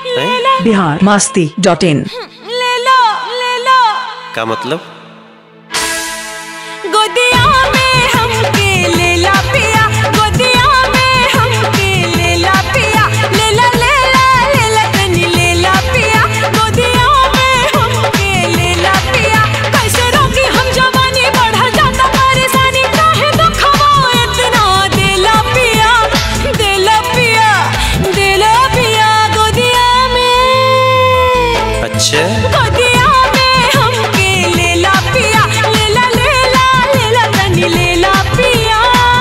हैं? बिहार मस्ती डॉट इन ले लो ले लो का मतलब गोदिया में हमके ले ला पिया गोदिया में हमके ले ला पिया ले ला ले ला ले ला तनी ले ला पिया गोदिया में हमके ले ला पिया कैसे रोकी हम जवानी बढ़ जाता परेशानी काहे दुखवा इतना दे ला पिया दे ला पिया दे ला पिया गोदिया में अच्छा गोदिया में हमके ले ला पिया ले ला ले ला ले ला तनी ले ला पिया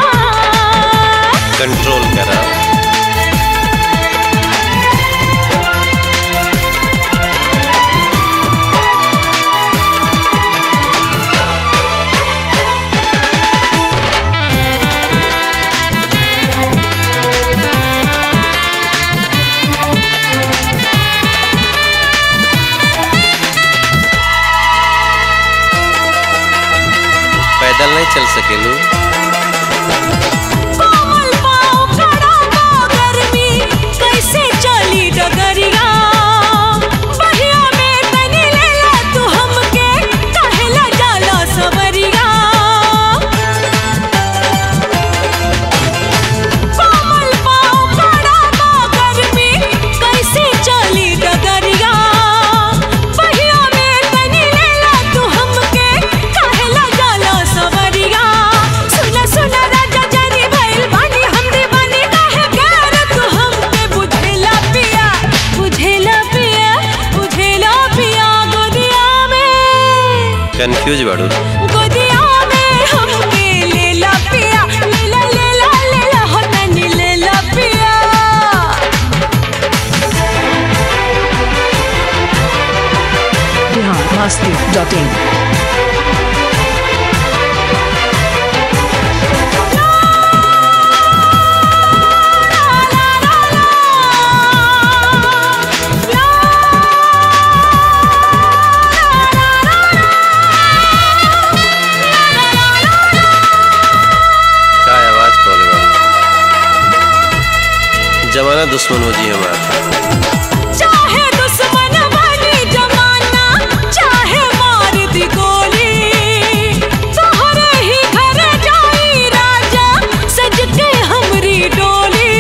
कंट्रोल करा पैदल नहीं चल सकेलू कोमल पाँव खड़ा बा गर्मी कैसे चली डगरिया बहिया में तनी ले ला तू हमके कहेला जाला सबरिया कोमल पाँव खड़ा बा गर्मी कैसे चली डगरिया बहिया में तनी ले ला तू हमके कहेला जाला सबरिया सुना सुना राजा जानी भइल बानी हम दीवानी काहे गैर तू हमके बुझेला पिया बुझेला पिया बुझेला पिया गोदिया में कंफ्यूज बाड़ू गोदिया में हमके ले ला पिया ले ला ले ला ले ला हो तनी ले ला पिया बिहार मस्ती डॉट इन का आवाज कॉले बाड़ू जमाना दुश्मन हो जी हमारा चाहे दुश्मन बनी जमाना चाहे मार दी गोली तोहरे ही घर जाई राजा सज के हमरी डोली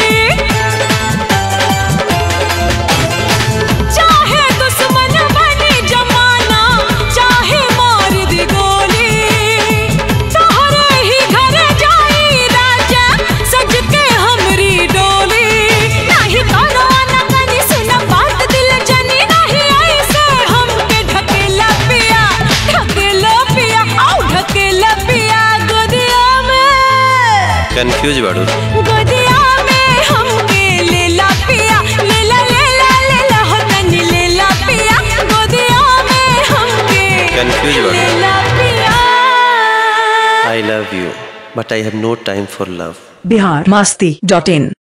चाहे दुश्मन बनी जमाना चाहे मार दी गोली तोहरे ही घर जाई राजा सज के हमरी डोली नाही करो ना कनी सुन बात दिल जनी नहीं ऐसे हमके ढकेला पिया ढकेला पिया आउ ढकेला पिया गोदिया में कंफ्यूज बाड़ू गोदिया में हमके ले ला पिया ले ला ले ला ले ला हो तनी ले ला पिया गोदिया में हमके Confused बाड़ू। ले ला पिया I love you but I have no time for love Bihar Masti dot in